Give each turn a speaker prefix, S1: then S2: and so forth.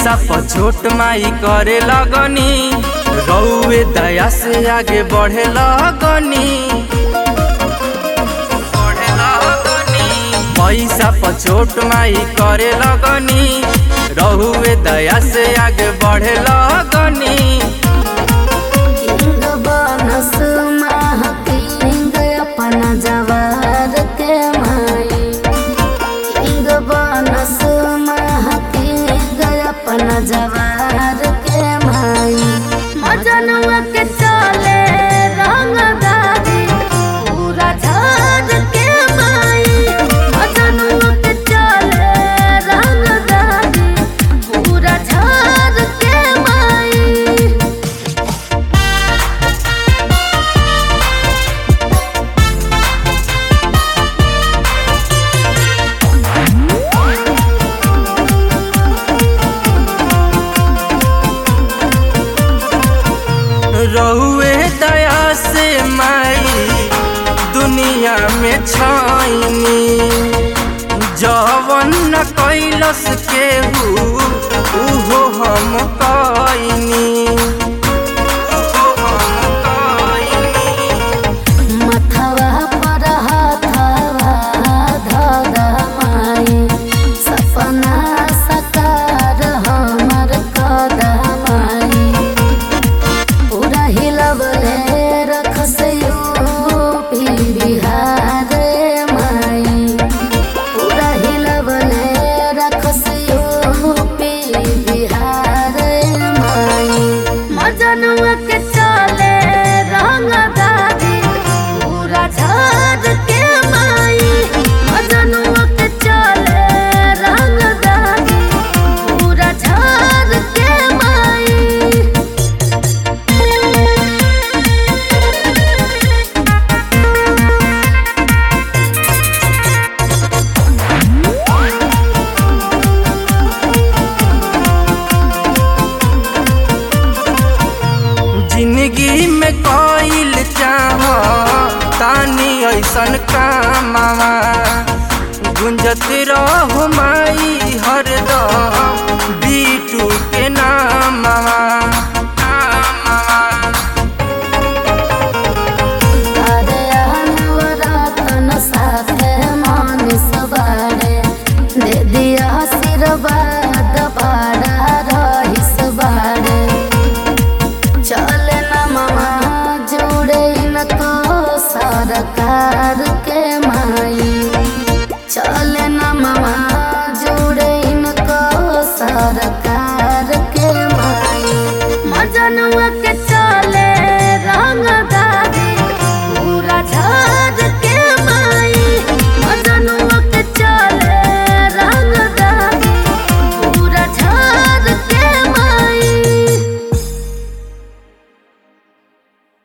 S1: पैसा पर छोट माई करे लगनी रउए दया से आगे बढ़े लगनी बढ़े लगनी। पैसा पर छोट माई करे लगनी रहुए दया से आगे बढ़े लगनी
S2: किंग बनस महकिंग अपना जवार के माई किंग बनस महकिंग अपना जवार के माई मजनुआ के चले रंगदारी पूरा झाड़ के माई मजनुआ के चले रंगदारी पूरा झाड़ के माई
S1: रहुए दया से माई दुनिया में छाइनी जवन न कैलस केहू उहो हम कइनी उहो हम कइनी।
S2: मथवा पर हाथवा धगा माई सपना सकार हमर कदमाई पूरा हिलवले रखस यूपी बिहार माई पूरा हिलवले रखस यूपी बिहार माई मजनुआ के चले रंगदारी पूरा झाड़ के माई मजनुआ के चले रंगदारी पूरा झाड़ के माई
S1: जिंदगी में कोइल चाह तानी ऐसन कामवा गुंजत रहो माई